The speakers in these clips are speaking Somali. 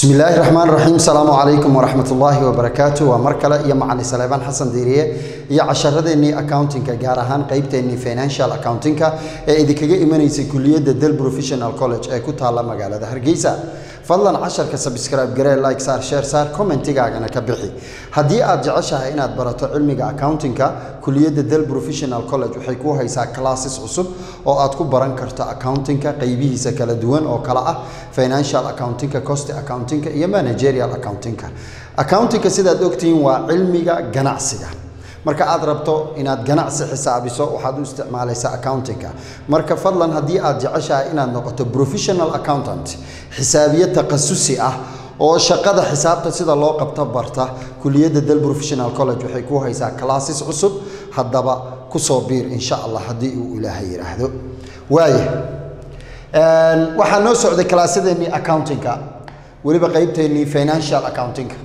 bismi illaahi raxmaan raxiim asalaamu calaykum waraxmat ullaahi wabarakaatu waa mar kale iyo macali saleebaan xasan diiriye iyo casharadeenii accountingka gaar ahaan qeybteennii financial accountingka ee idinkaga imanaysay kuliyadda del professional college ee ku taalla magaalada hargeysa fadlan casharka sabscribe garee like saar share saar commentigaagana ka bixi haddii aad jeceshahay inaad barato cilmiga accountingka kuliyadda del professional college waxay kuu haysaa classes cusub oo aad ku baran karto accountingka qeybihiisa kala duwan oo kale ah financial accountingka cost accountingka iyo managerial accountingka accountingka sidaad ogtihiin waa cilmiga ganacsiga marka aad rabto inaad ganacsi xisaabiso waxaad u isticmaalaysaa accountingka marka fadlan haddii aad jeceshahay inaad noqoto professional accountant xisaabiye takhasusi ah oo shaqada xisaabta sida loo qabto barta kuliyadda del professional college waxay ku haysaa classes cusub haddaba kusoo biir insha allah haddii uu ilaahay yidhaahdo waaya waxaa noo socday kalaasadeennii accountingka weliba qeybteennii financial accountingka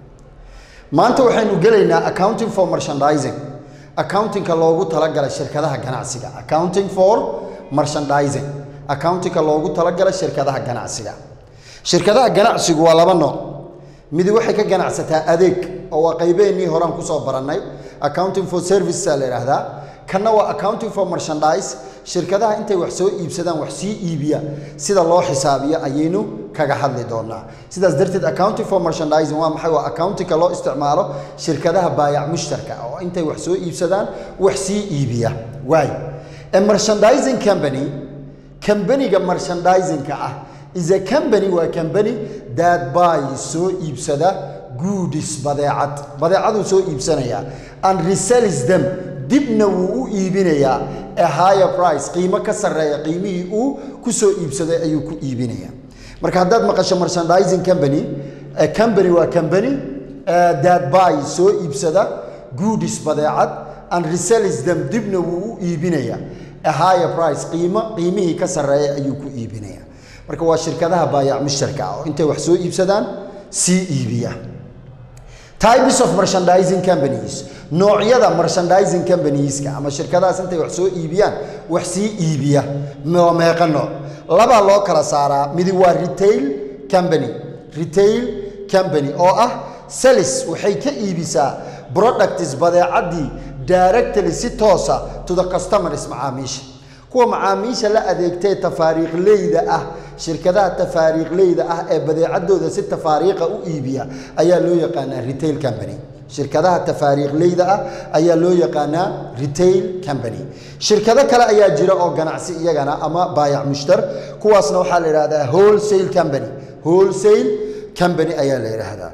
maanta waxaynu gelaynaa accounting for merchandising accountingka loogu talagalay shirkadaha ganacsiga accounting for merchandising accountingka loogu talagalay shirkadaha ganacsiga shirkadaha ganacsigu waa laba nooc midi waxay ka ganacsataa adeeg oo waa qaybeennii horaan kusoo barannay accounting for servicesaa la yidhaahdaa kanna waa accounting for merchandise shirkadaha intay wax soo iibsadaan wax sii iibiya sida loo xisaabiyo ayaynu kaga hadli doonaa sidaas darteed accounting for merchandising waa maxay waa accountingka loo isticmaalo shirkadaha baayac mushtarka oo intay wax soo iibsadaan wax sii iibiya waay a merchandising company kambaniga merchandisingka ah is a company waa company that buy soo iibsada goodies badeecad badeecaduu soo iibsanayaa and resells them dibna wuu u iibinayaa a higher price qiimo ka sarreeya qiimihii uu ku soo iibsaday ayuu ku iibinayaa marka haddaad maqasho merchandising company company waa company that buy soo iibsada goodies badeecad and resells them dibna wuu u iibinayaa a higher price qiimo qiimihii ka sarreeya ayuu ku iibinayaa marka waa shirkadaha baayac mushtarka ah oo intay wax soo iibsadaan sii iibiya types of merchandising companies noocyada merchandising companieska ama shirkadahaas intay wax soo iibiyaan wax sii iibiya waa meeqa nooc labaa loo kala saaraa midi waa retail company retail company oo ah salis waxay ka iibisaa products badeecadii directly si toosa to the customers macaamiisha kuwa macaamiisha la adeegtee tafaariiqleyda ah shirkadaha tafaariiqleyda ah ee badeecadooda si tafaariiqa u iibiya ayaa loo yaqaanaa retail company shirkadaha tafaariiqleyda ah ayaa loo yaqaanaa retail company shirkado kale ayaa jira oo ganacsi iyagana ama baayac mushtar kuwaasna waxaa la yidhahdaa wholesale company wholesale company ayaa la yidhaahdaa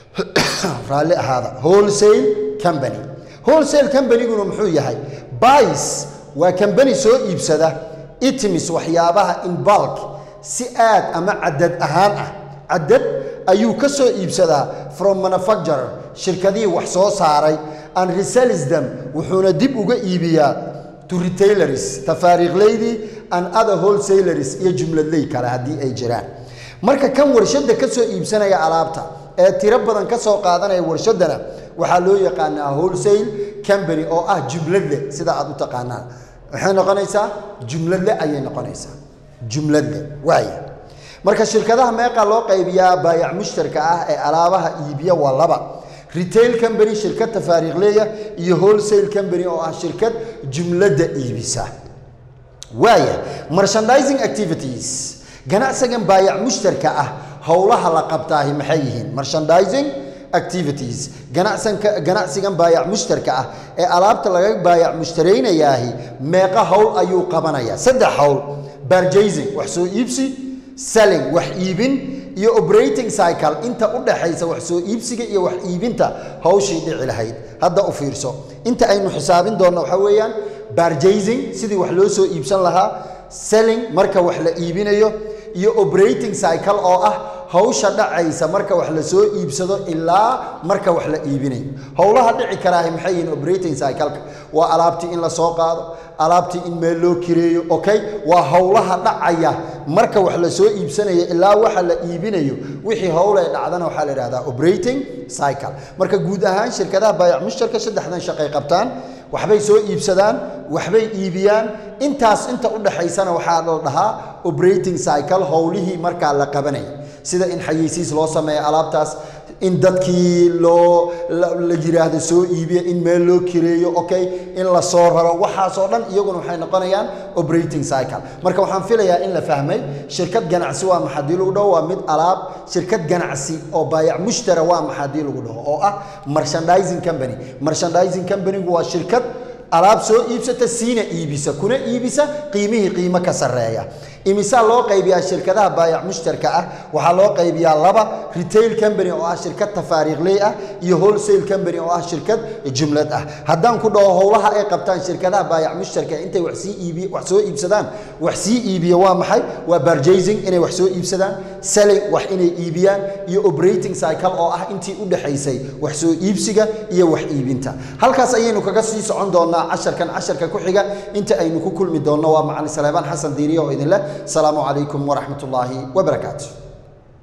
raalli ahaada wholesale company wholesale companyguna muxuu yahay bais waa kambani soo iibsada itimis waxyaabaha in balk si aad ama cadad ahaan ah cadad ayuu ka soo iibsadaa from manufacturer shirkadihii wax soo saaray and resells them wuxuuna dib uga iibiyaa to retailers tafaariiqleydii and other wholesalers iyo jumladley kale haddii ay jiraan marka kan warshadda ka soo iibsanaya alaabta ee tiro badan ka soo qaadanaya warshaddana waxaa loo yaqaanaa wholesale company oo ah jumladle sida aad u taqaanaan waxay noqonaysaa jumladle ayay noqonaysaa jumladle waaya marka shirkadaha meeqa loo qaybiyaa baayac mushtarka ah ee alaabaha iibiya waa laba retail company shirkad tafaariiqleeya iyo wholesale company oo ah shirkad jumladda iibisa waaya merchandising activities ganacsigan baayac mushtarka ah howlaha la qabtaahi maxay yihiin merchandising activities ganacsanka ganacsigan baayac mushtarka ah ee alaabta laga baayac mushtaraynayaahi meeqa howl ayuu qabanayaa saddex howl barjasing wax soo iibsi selling wax iibin iyo operating cycle inta u dhaxaysa wax soo iibsiga iyo wax iibinta hawshii dhici lahayd hadda u fiirso inta aynu xisaabin doonno waxaa weeyaan barjasing sidii wax loo soo iibsan lahaa selling marka wax la iibinayo iyo operating cycle oo ah hawsha dhacaysa marka wax la soo iibsado ilaa marka wax la iibinayo howlaha dhici karaahi maxay yihiin operating cycleka waa alaabtii in la soo qaado alaabtii in meel loo kireeyo okay waa howlaha dhacaya marka wax la soo iibsanayo ilaa waxa la iibinayo wixii howl ay dhacdana waxaa la yidhahdaa operating cycle marka guud ahaan shirkadaha baayac mushtarka saddexdan shaqay qabtaan waxbay soo iibsadaan waxbay iibiyaan intaas inta u dhaxaysana waxaa la dhahaa operating cycle howlihii markaa la qabanaya sida in xayeysiis loo sameeyo alaabtaas in dadkii loo la yiraahdo soo iibiya in meel loo kireeyo okay in la soo raro waxaasoo dhan iyaguna waxay noqonayaan operating cycle marka waxaan filayaa in la fahmay shirkad ganacsi waa maxa hadii lagu dhaho waa mid alaab shirkad ganacsi oo baayac mushtara waa maxa hadii lagu dhaho oo ah merchandising company merchandising companygu waa shirkad alaab soo iibsata siina iibisa kuna iibisa qiimihii qiimo ka sarreeya imisaa loo qaybiyaa shirkadaha baayac mushtarka ah waxaa loo qaybiyaa laba retail company oo ah shirkad tafaariiqley ah iyo wholesale company oo ah shirkad jumlad ah haddaan ku dhaho howlaha ay qabtaan shirkadaha baayac mushtarka intay wax sii iibi wax soo iibsadaan wax sii iibiya waa maxay waa purchasing inay wax soo iibsadaan selling wax inay iibiyaan iyo operating cycle oo ah intii u dhaxaysay wax soo iibsiga iyo wax iibinta halkaas ayaynu kaga sii socon doonaa casharkan casharka ku xiga inta aynu ku kulmi doonno waa macalin saleebaan xasan diiriye oo idin leh السلام عليكم ورحمة الله وبركاته